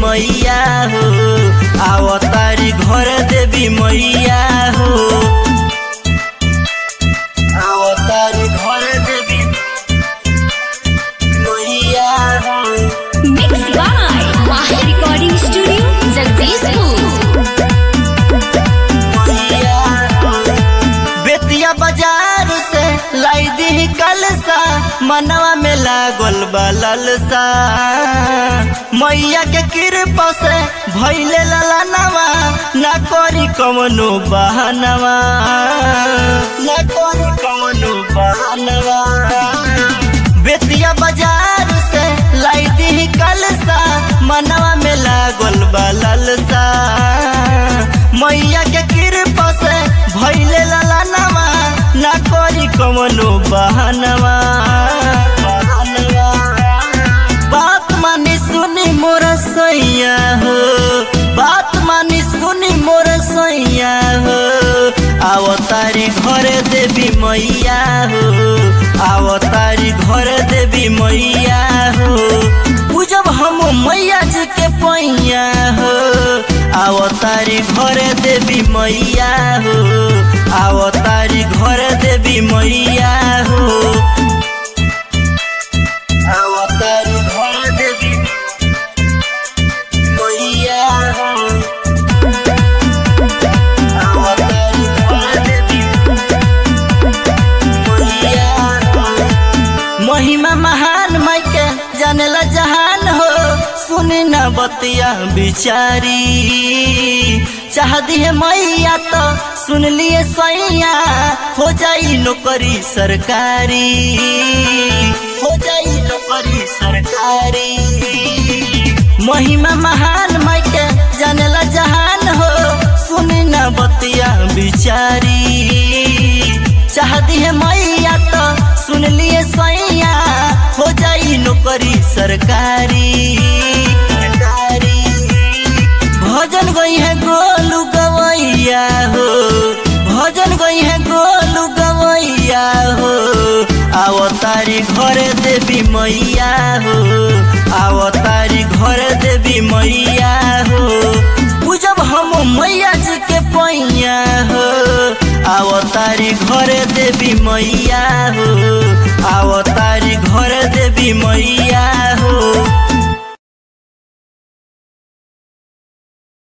मैया हो आवतारी घर देवी मैया हो आवतारी घर देवी मैया हो Mixed by Maha Recording Studio, Jagdishpur. Bettiah बाजार से लाई दी कलसा मनवा में लागल बा ललसा मैया के कृपा से भैले ललनवा ना करी कवनो बहनवा ना करी कवनो बहनवा बेतिया बाजार से लाई दी कलसा मनवा में लागल बा ललसा मैया के कृपा से भैले ललनवा ना करी कवनो बहनवा बहनवा बात मानी सुनी मोर सैया हो बात मानी सुनी मोर सैया हो आवतारी घर देवी मैया हो आवतारी घर देवी मैया हो पूजब हम मैया जी के पैया हो आवतारी घर देवी मैया हो आवतारी घर देवी मैया हो आवतारी घर देवी मैया हो आवतारी घर देवी मैया हो महिमा महान मायके जानेला जहान हो सुनी न बतिया बिचारी चाह दिए मैया तो सुन लिए सैया हो जाई नौकरी सरकारी हो जाई नौकरी सरकारी महिमा महान मायके जानेला जहान हो सुनी न बतिया बिचारी चाह दिए मैया तो सुन लिए सैया हो जाई नौकरी सरकारी सरकारी भजन गई है गोलू गवैया हो भजन गई है गोलू गवैया हो आवतारी घर देवी मैया हो आवतारी घर देवी मैया हो पूजब हम मैया जी के पैया हो आवतारी घर देवी मैया हो आवतारी घर देवी मैया हो